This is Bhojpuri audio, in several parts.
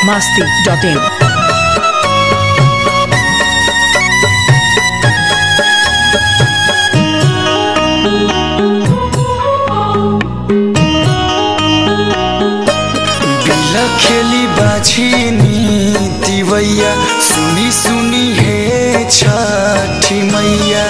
masti.in. बिला खेली बाछी दिवैया सुनी सुनी हे छठी मैया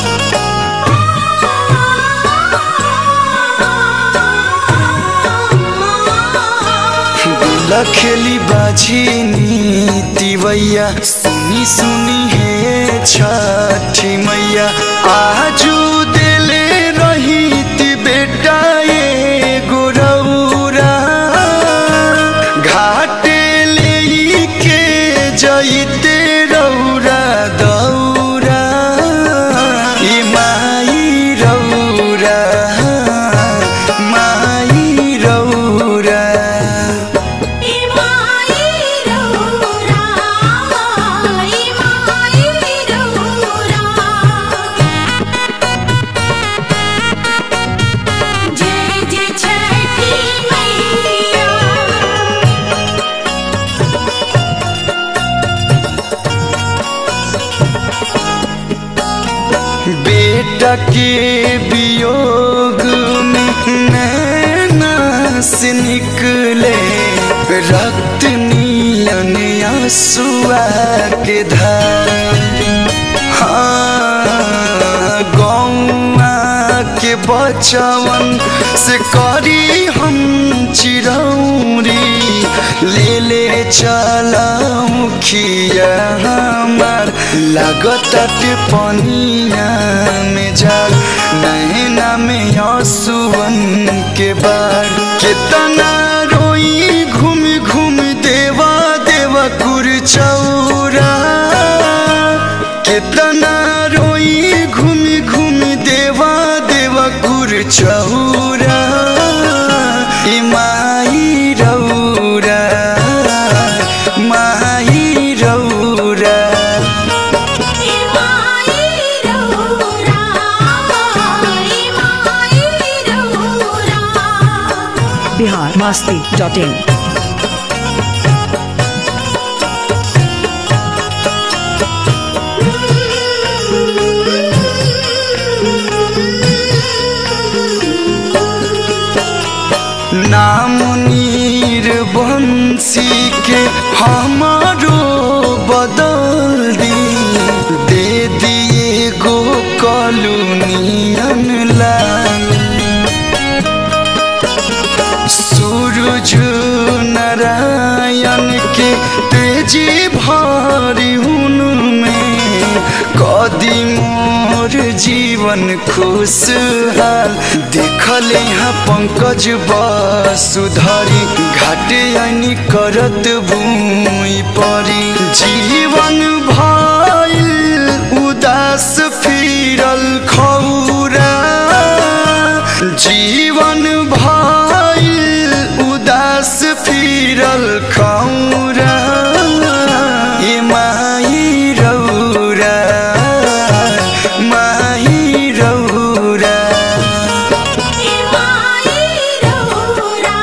बिला खेली बाछी दिवैया सुनी सुनी हे छठी मैया आजू दिले रही ती बेटा ये गोरौरा घाटे ले के जइते रौरा दौरा ई माई रौरा माई रौरा इमाई रौरा इमाई रौरा जय जय छठी मैया बेटा के वियोग में नैना से निकले रक्त नीलन आंसुआ के धार हाँ गौआ के बचवन से करी हम चिरौरी ले ले चलाऊ खिया हमार लागत पनिया में जाल नैना में आंसुअन के बार कितना रोई घूम घूम देवा देवा कुर चौरा कितना रोई घूम घूम देवा देवा कुर चौरा ई माई रौरा माई रौरा इमाई रौरा इमाई रौरा Bihar masti.in. नाम नीर बंसी के हमारो बदल दी दे दिए गो कॉलोनियन लाल सूरज नारायण के तेजी भारी उनमें कदी मोर जीवन खुशहाल देखल यहाँ पंकज वसुधरी घाटे आनी करत भूमि परी जीवन भइल उदास फिरल खौरा जीवन भइल उदास फिरल खौरा ए माई रौरा माई रौरा इमाई रौरा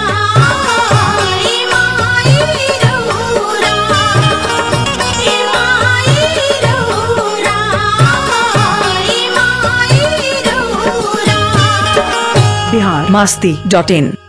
इमाई रौरा इमाई रौरा इमाई रौरा Bihar masti.in.